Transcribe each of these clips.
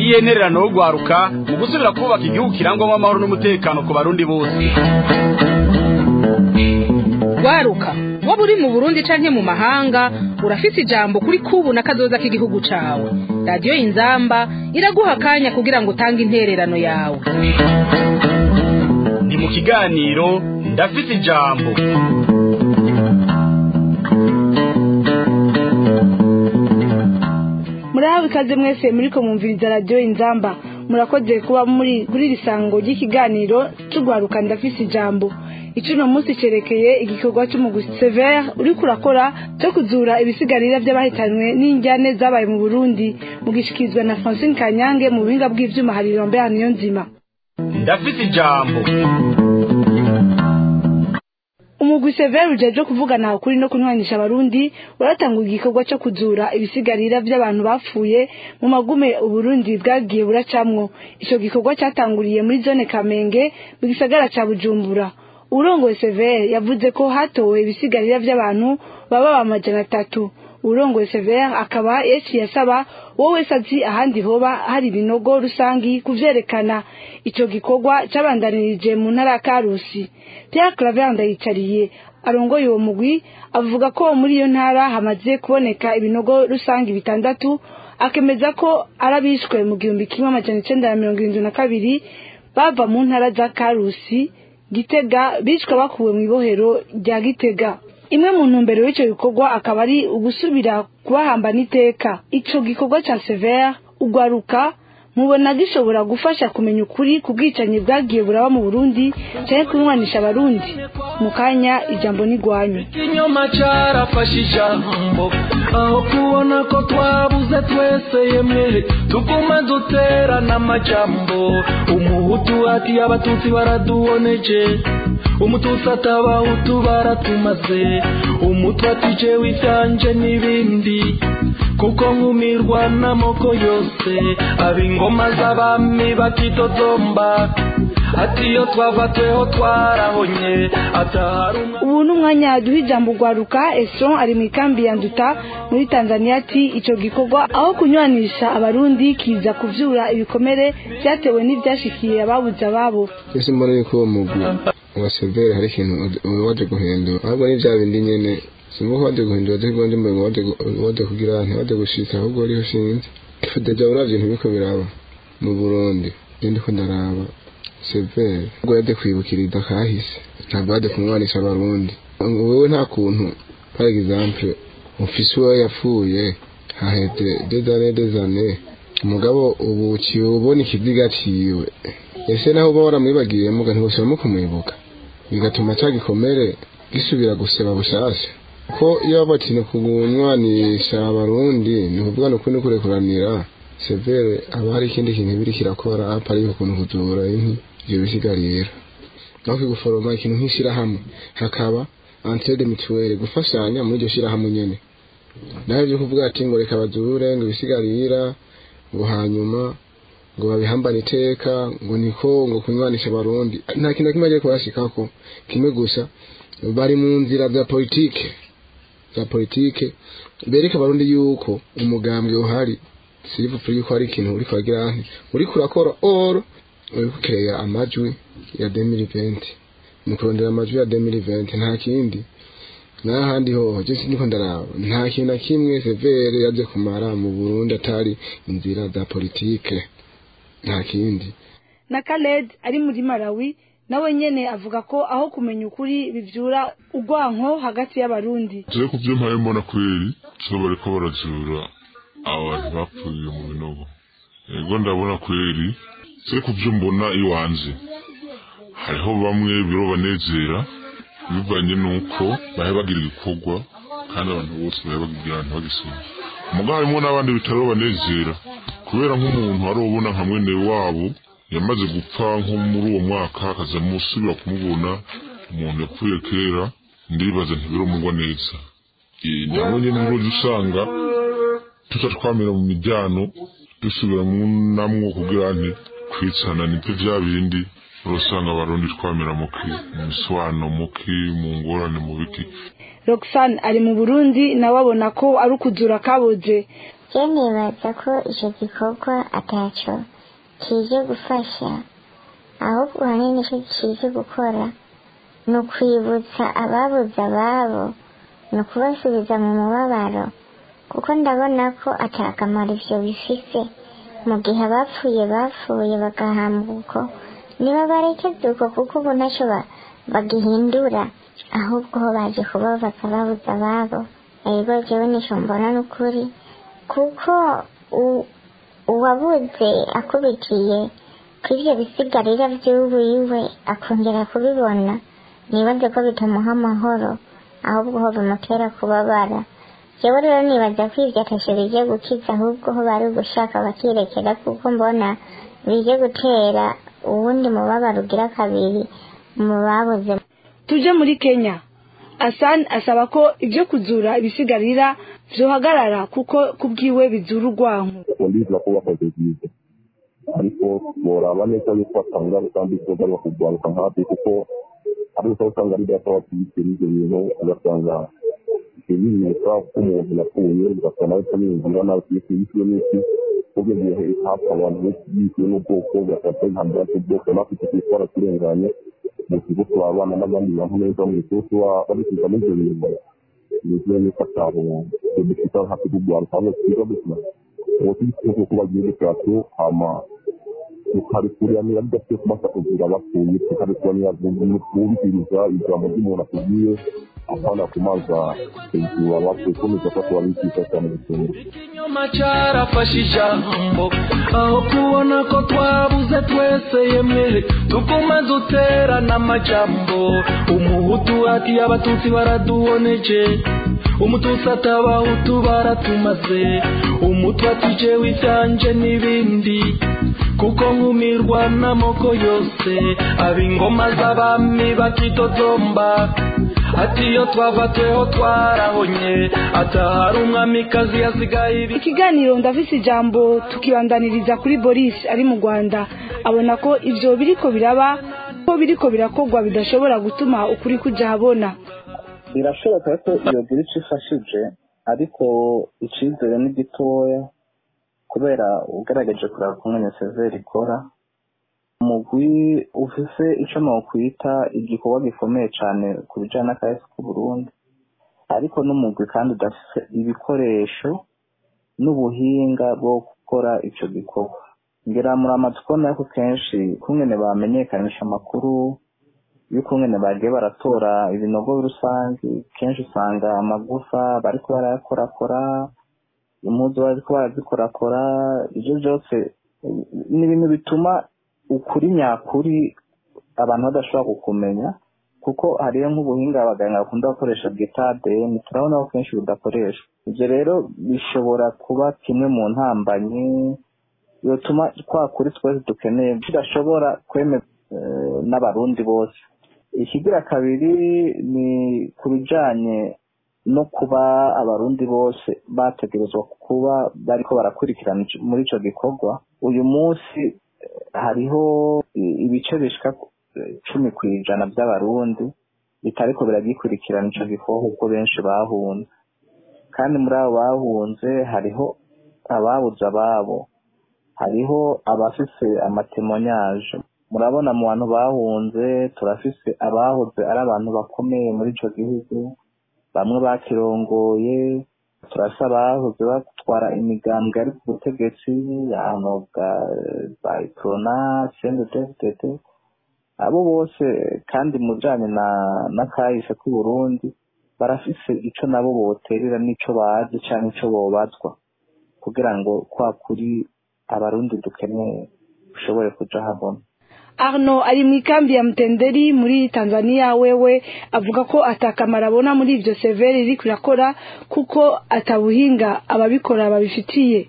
niyihe ntererano yo gwaruka mu gusubira kubaka igihugu kirangwamo amahoro n'umutekano ku barundi bose gwaruka waba uri mu burundi canke mu mahanga urafise ijambo kuri kubu na kazoza k'igihugu cawe radiyo inzamba iraguha akanya kugira ngo utange intererano yawe ni mu kiganiro ndafite ijambo murahawe ikaze mwese muriko mwumviriza radiyo inzamba murakoze kuba muri kuri iri sango ry'ikiganiro c'ugwaruka ndafise ijambo ico uno munsi cerekeye igikorwa c'umugwi severe uriko urakora co kuzura ibisigarira vy'abahitanwe n'injyane zabaye mu burundi mugishikirizwa na francine kanyange mu buhinga bw'ivyuma hari irombe niyo nzima ndafite ijambo umugwi severe ujejwe kuvugana ukuri no kunywanisha abarundi waratanguye igikorwa co kuzura ibisigarira vy'abantu bapfuye mu magume uburundi bwagiye buracamwo ico gikorwa catanguriye muri zone kamenge mu gisagara ca bujumbura urongoye severe yavuze ko hatowe ibisigarira vy'abantu baba amajana atatu urongoye severe akaba yaciye asaba wowe wese azi ahandi hoba hari ibinogo rusangi kuvyerekana ico gikorwa cabandanirije mu ntara ya karusi pierre claver ndayicariye arongoye uwo mugwi avuga ko muri iyo ntara hamaze kuboneka ibinogo rusangi bitandatu akemeza ko arabishwe mu gihumbi kimwe amajana icenda na mirongo irindwi na kabiri bava mu ntara za karusi gitega bicwa bakuwe mu ibohero rya gitega imwe mu ntumbero y'ico gikorwa akaba ari ugusubira kubahamba n'iteka ico gikorwa ca severe ugwaruka mubona gishobora gufasha kumenya ukuri ku bwicanyi bwagiye buraba mu burundi canke kunywanisha abarundi mu kanya ijambo n'igwanyu ikinyoma carafashe ijambo aho kubona ko twabuze twese yemwe tuguma duterana amajambo umuhutu ati abatutsi baraduboneje umututsi atabahutu baratumaze umutwe ati jewe ivyanje n'ibindi kuko nkumirwa n'amoko yose ab'ingoma z'abami bakidodomba ati iyo twava tweho twarahonye atahari umwe ubu ni umwanya duha ijambo ugwaruka esron ari mu ikambi ya nduta muri tanzania ati ico gikorwa aho kunywanisha abarundi kiza kuvyura ibikomere vyatewe n'ivyashikiye ababuze ababo ese mbona yuko uwo mugwi wa severe hari ikintu uba waje guhindura ahubwo ni vya bindi nyene simba ko waje guhindura ati ngo ndimbe ngo waje gu- waje kugira nti waje gushika ahubwo wariho sinzi deja uravye ibintu biriko biraba mu burundi je ndiko ndaraba severe ubwo yaje kwibukiriza kahise ntabwo yaje kumwanisha abarundi wewe nta kuntu par exemple ufise uwo yapfuye haheze des années des années umugabo ubu uciye ubona ikiziga ciwe ese naho uba waramwibagiye muga ntibusubiramo kumwibuka bigatuma ca gikomere gisubira guseba bushasha ko iyo batinye kunywanisha abarundi ni ukuvuga ni ukuri kurekuranira severe aba hari ikindi kintu biri kirakora apa ariko ukuntu kuzura inkwi ivyo bisigarira naho kiguforoma ikintu nk'ishirahamwe hakaba entraide mutuelle gufashanya muri iryo shirahamwe nyene naho ivyo kuvuga ati ngo reka bazure ngo ibisigarira ngo hanyuma ngo babihambane iteka ngo niko ngo kunywanisha abarundi nta kintu na kimwe agiye kubashikako kimwe gusa bari mu nzira za politike za politike bereka abarundi yuko umugambwe uhari sirivuga yuko hari ikintu uri kwagira nti uri kurakora oro uri kukeya amajwi ya 2020 ni kurondera amajwi ya 2020 nta kindi n'ahandi hoho je siniko ndaraba nta kintu na kimwe severe yaje kumara mu Burundi atari inzira za politike nta kindi na Khaled ari muri Malawi nawe nyene avuga ko aho kumenya ukuri bivyura ugwanko hagati y'abarundi turi ku byo mpaye mbona kweri so bariko barazura abantu bapfuye mu binogo yego ndabona kweri turi ku byo mbona iwanje hariho bamwe biro banezera bivanye n'uko bahe bagira igikorwa kandi abantu bose bahe bagira ahantu bagisoma muga harimo n'abandi bitaro banezera kubera nk'umuntu wari ubona nka mwene wabo yamaze gupfa nko muri uwo mwaka akaza musubira kumubona umuntu yapfuye kera ndibaza ntibirumugwa neza Eh, namwe nyine uruzi usanga tuca twamera mu mijyano dusubira mu namwo kugira nti kwitsana nibyo bya bindi urasanga abarundi twamera muki mu miswano muki mu ngorane mu biki roxane ari mu burundi nawe abona ko ari ukuzura kaboze je nibaza ko ico gikorwa ataco kije gufasha ahubwo hanini ico kije gukora ni ukwibutsa ababuze ababo ni ukubasubiza mu mubabaro kuko ndabona ko atakamaro ivyo bifise mu gihe abapfuye bapfuye bagahambwa uko niba barekeze uko kuko ubu ntacyo ba- bagihindura ahubwo ho baje kubabaza babuze ababo ego jewe nico mbona n'ukuri kuko u- uwabuze akubitiye ku ivyo bisigarira vy'uwiwe akongera kubibona nibaze ko bitamuha amahoro ahubwo ho bimutera kubabara jewe rero nibaza ko ivyo atashe bije gukiza ahubwo ho bari gushaka bakirekera kuko mbona bije gutera uwundi mubabaro ugira kabiri mu babuze tuje muri kenya asan asaba ko ibyo kuzura ibisigarira vyohagarara kuko kubwiwe bizura urwanko ndiza ko bakoze byiza ariko boraba neza yuko batanga kandi koga bakugwaruka nkabyo kuko ari uko usanga ari data wabyitira ibyo bintu ugasanga ibimenyetso ko umuntu yapfuye ugasanga nawe utamwinjira nawe tuyise yishyuwe n'iki ubwo gihe hapfa abantu benshi yishyuwe n'ubwoko ugasanga intambara z'ubwoko natwe tukitwara turenganye mu kigo turabana n'abandi bantu neza mu isusu babisiza muri ibyo bintu nizeye yuko atabo dufite hafi kugwaruka hamwe twiga dukina uwo tugisize kuba igihugu cyacu hama tukarikuranira bidafite kumasa kugira abapfuye tukarikuranira bumviriza ijambo ry'umuntu akubwiye apana kumaza hejuru abapfuye komeza ko tubabigisha cyane gusenga ikinyoma cyarafashe ijambo aho kubona ko twabuze twese yemwe tuguma duterana amajambo umuhutu ati abatutsi baraduboneje umututsi ati abahutu baratumaze umutwe ati jewe ibyanje n'ibindi kuko nkumirwa n'amoko yose ab'ingoma z'abami bakitotomba ati iyo twavatweho twarahonye atahari umwamikazi yasigaye ibi ikiganiro ndafise ijambo tukibandaniriza kuri boris ari mu rwanda abona ko ivyo biriko biraba ko biriko birakorwa bidashobora gutuma ukuri kuja habona birashoboka ko iyo gira icyo ifashije ariko icyizere ni gitoya kubera ugaragaje kureba kumwe severi ikora umugwi ufise icyo nokwita igikorwa gikomeye cyane ku bijyanye n'akahise k'u Burundi ariko n'umugwi kandi udafite ibikoresho n'ubuhinga bwo gukora icyo gikorwa ngira muri amatsiko nako kenshi kumwene bamenyekanisha amakuru y'ukungene bagiye baratora ibinogo rusange kenshi usanga amagufa bariko barayakorakora impuzu bariko barazikorakora ivyo byose ni ibintu bituma ukuri nyakuri abantu badashobora kukumenya kuko hariyo nk'ubuhinga abaganga bakunda gukoresha bwita ADN turabona ko kenshi budakoreshwa ivyo rero bishobora kuba kimwe mu ntambanyi yotuma kwa kuri twese dukeneye tudashobora kwemera eh, n'abarundi bose ikigira kabiri ni ku bijanye no kuba abarundi bose bategerezwa kuba bariko barakurikirana ico- muri ico gikorwa uyu munsi eh, hariho i- ibice bishika eh, cumi ku ijana by'abarundi bitariko biragikurikirana ico gikorwa kuko benshi bahunze kandi muri abo bahunze hariho ababuze ababo hariho abafise amatemonyage murabona mu bantu bahunze turafise abahoze ari abantu bakomeye muri ico gihugu bamwe bakirongoye turafise abahoze batwara imigambwe ari ku butegetsi ahantu bwa ba iprona cnddd abo bose kandi mu bijanye na n'akahise k'u Burundi barafise ico nabo boterera n'ico bazi canke ico bobazwa kugira ngo kwa kuri abarundi dukeneye ushobore kuja habona arno ari mu ikambi ya mutenderi muri tanzania wewe avuga ko atakamaro abona muri ivyo severi iriko irakora kuko atabuhinga ababikora babifitiye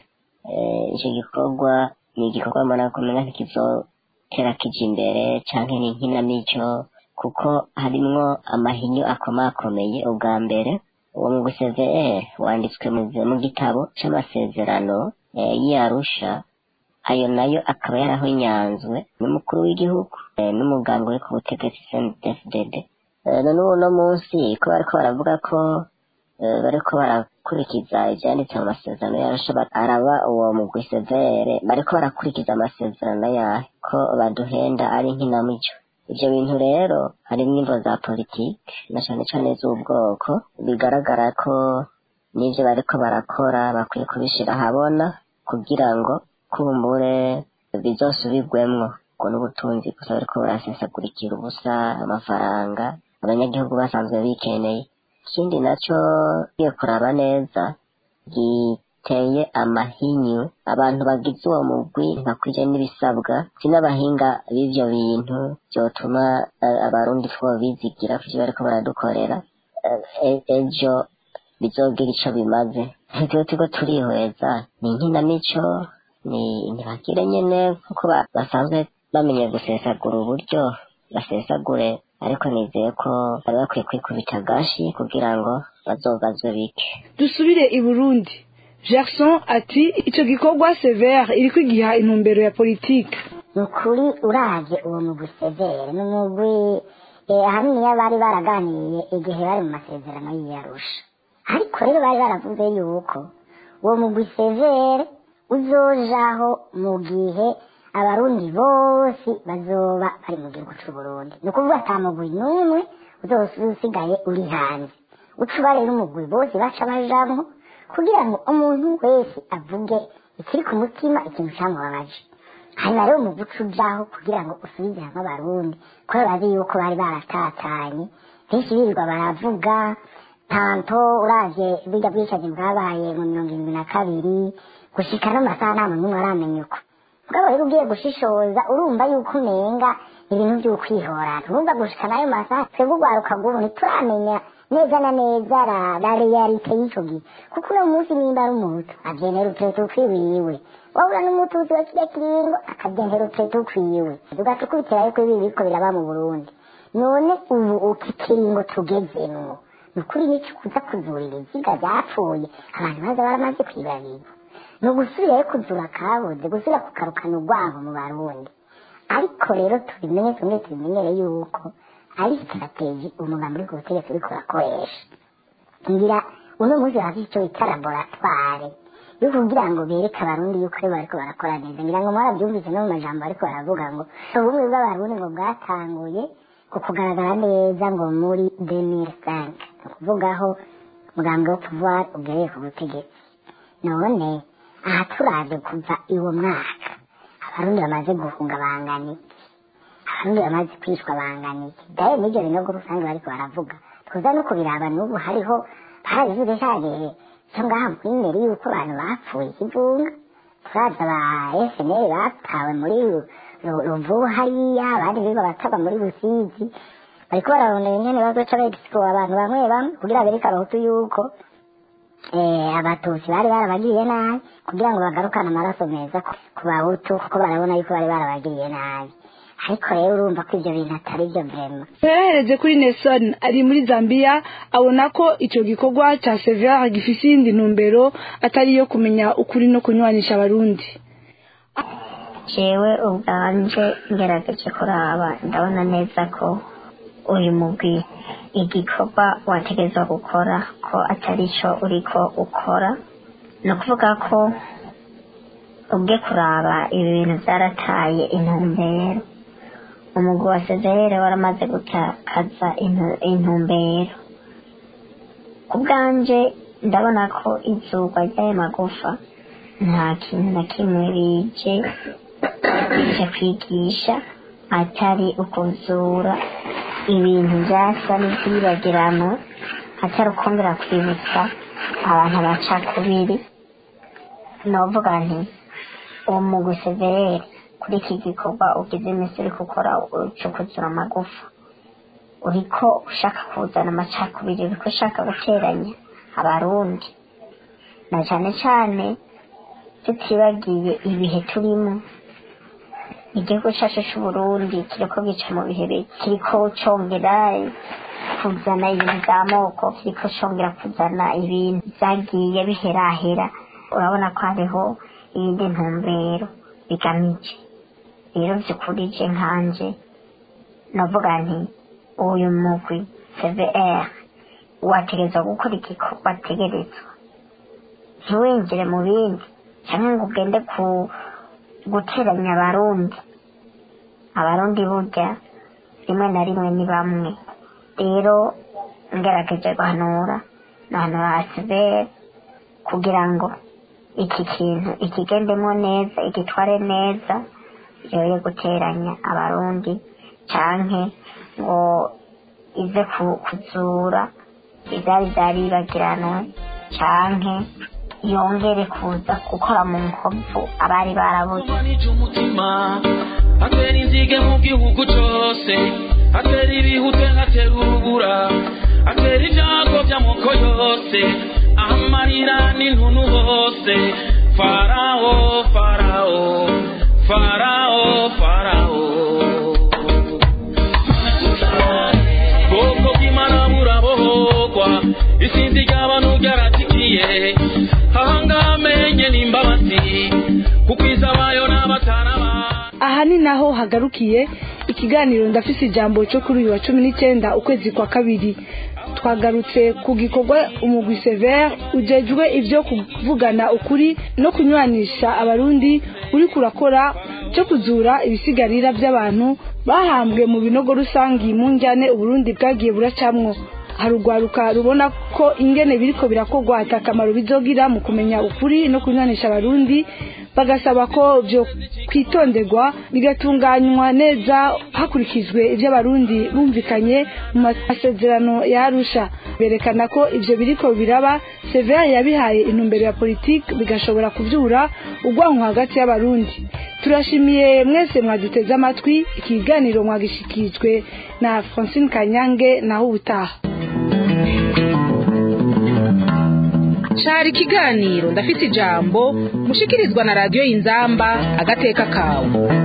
Eh, icyo gikorwa ni igikorwa mbona kumenya ntikizotera kija imbere canke ni inkinamico kuko harimwo amahinyu akomakomeye ubwa mbere uwo mu gusezeye wanditswe mu mu gitabo c'amasezerano eh, y'Arusha ayo nayo akaba yarahonyanzwe n'umukuru w'igihugu eh, n'umuganga uri ku butegetsi CNDD-FDD none uno munsi ko bariko baravuga ko bariko barakurikiza ivyanditse mu masezerano yarasha araba uwo mugwi severe bariko barakurikiza amasezerano yahe ko baduhenda ari nkinamico ivyo bintu rero harimwo imvo za politike na cane cane z'ubwoko bigaragara ko n'ivyo bariko barakora bakwiye kubishira ahabona kugira ngo kumbure bizosubirwemwo ngo n'ubutunzi gusa bariko barasesagurikira ubusa amafaranga abanyagihugu basanzwe bikeneye ikindi naco ugiye kuraba neza giteye amahinyu abantu bagize uwo mugwi ntakwije n'ibisabwa si n'abahinga b'ivyo bintu vyotuma abarundi two bizigira ku ivyo bariko baradukorera ejo bizogira ico bimaze tuba turiko turihweza ni inkinamico ni ntibagire nyene kuko basanzwe bamenye gusesagura uburyo basesagure ariko nizeye ko bari bakwiye kwikubita agashi kugira ngo bazobazwe bike dusubire i burundi gerson ati ico gikorwa severe iriko igiha intumbero ya politike ni ukuri uravye uwo mugwi severe ni umugwi ahaniniya bari baraganiye igihe bari mu masezerano y'iyarusha ariko rero bari baravuze yuko uwo mugwi severe uzojaho mu gihe abarundi bose bazoba bari mu gihugu c'uburundi ni ukuvuga ata mugwi n'umwe uzose usigaye uri hanze ucuba rero umugwi bose baca bajamwo kugira ngo umuntu wese avuge ikiri ku mutima ikintu camubabaje hanyuma rero umugwi uca ujaho kugira ngo usubize hamwe abarundi kubera bazi yuko bari baratatanye benshi birirwa baravuga tanto uravye burya bwicanyi bwabaye mu mirongo irindwi na kabiri gushika no masaha nta muntu n'umwe aramenya uko mugabo rero ugiye gushishoza urumva yuko umenga ibintu vy'ukwihorana urumva gushika nayo masaha twebwe urwaruka rw'ubu ntituramenya neza na neza la realite y'ico gihe kuko uno munsi nimba ari umuhutu avyentera utureto ukwiwiwe wabura n'umututsi wa kirya kiringo akavyentera utureto ukwiwe tugaca ukubitirayo ko ibi biriko biraba mu burundi none ubu uki kiringo tugezemwo ni ukuri nico kuza kuzura ibiziga vyapfuye abantu baza baramaze kwibabirwa ni ugusubirayo kuzura kabuze gusubira kugarukana urwango mu barundi ariko rero tubimenye tumwe tubimenyere yuko ari sitrategi umugambi uri ku butegetsi uriko urakoresha ngira uno munsi hafise ico bita laboratware yo kugira ngo bereke abarundi yuko aribo bariko barakora neza ngira ngo mwaravyumvise no mu majambo bariko baravuga ngo ubumwe bw'abarundi ngo bwatanguye ku kugaragara neza ngo muri 2005 ni ukuvuga aho umugambi wo pouvoir ugereye ku butegetsi none aha turaje kuva iwo mwaka abarundi bamaze guhunga bangana iki abarundi bamaze kwishwa bangana iki daye n'ivyo binogo rusange bariko baravuga tuza no kubiraba n'ubu hariho barabivuze cagihe co ngaha mw'imeri yuko abantu bapfuye ikivunga turaza ba FNL batawe muri ruvubu hariya abandi biba bataba muri busizi bariko bararondera ingene bazoca begisiko abantu bamwe bamwe kugira bereke abahutu yuko abatutsi bari barabagiriye nabi kugira ngo bagarukane amaraso meza ku bahutu kuko barabona yuko bari barabagiriye nabi ariko rero urumva ko ivyo bintu atari vyo vrema yahereje kuri nelson ari muri zambia abona ko ico gikorwa ca severe gifise iyindi ntumbero atari iyo kumenya ukuri no kunywanisha abarundi jewe ubwanje ngerageje kuraba ndabona neza ko uyu mugwi igikorwa wategerezwa gukora ko atari cyo uriko ukora ni ukuvuga ko ubwe kuraba ibi bintu byarataye intumbero umugwi wa sezerere waramaze gutakaza intumbero ku bwanje ndabona ko izurwa ry'ayo magufa nta kintu na kimwe bije bije kwigisha atari ukuzura ibintu byasa n'ibyibagirano atari ukongera kwibutsa abantu abacakubiri novuga nti uwo mugwi severere kuri iki gikorwa ugize iminsi uri gukora cyo kuzura amagufa uriko ushaka kuzana amacakubiri uriko ushaka guteranya abarundi na cyane cyane tutibagiye ibihe turimo igihugu cyacu cy'uburundi kiriko gica mu bihe kiriko congera kuzana ibintu by'amoko kiriko congera kuzana ibintu byagiye biherahera urabona ko hariho iyindi ntumbero bigamije rero by'ukuri je nkanje navuga nti uyu mugwi cvr wategerezwa gukora igikorwa wategerezwa ntiwinjire mu bindi cyangwa ngo ugende ku guteranya abarundi abarundi burya rimwe na rimwe ni bamwe rero ngerageje guhanura nahanura asiberi kugira ngo iki kintu ikigendemo neza igitware neza yoye guteranya abarundi canke ngo ize ku- kuzura ivyari vyaribagiranwe canke yongere kuza gukora mu nkovu abari barabuze umutima atera inzige mu gihugu cyose atera ibihute atera urubura atera ibyago by'amoko yose amarira n'intuntu hose farawo farawo farawo farawo bwoko bw'imana burabohogwa isinzi ry'abantu ryaratikiye ahangaha amenye n'imbabazi kuko izabayo n'abataraba aha ni naho hagarukiye ikiganiro ndafise ijambo cyo kuri uyu wa cumi n'icyenda ukwezi kwa kabiri twagarutse ku gikorwa umugwi severe ujejwe ibyo kuvugana ukuri no kunywanisha abarundi uri kurakora cyo kuzura ibisigarira by'abantu bahambwe mu binogo rusangi mu njyane uburundi bwagiye buracamwo hari urwaruka rubona ko ingene biriko birakorwa ata akamaro bizogira mu kumenya ukuri no kunywanisha abarundi bagasaba ko byo kwitonderwa bigatunganywa neza hakurikijwe ibyo abarundi bumvikanye mu masezerano ya arusha berekana ko ibyo biriko biraba severa yabihaye intumbero ya politiki bigashobora kubyura urwanko hagati y'abarundi turashimiye mwese mwaduteze amatwi ikiganiro mwagishikirijwe na francine kanyange naho ubutaha cari ikiganiro ndafite ijambo mushikirizwa na radiyo y'inzamba agateka kawe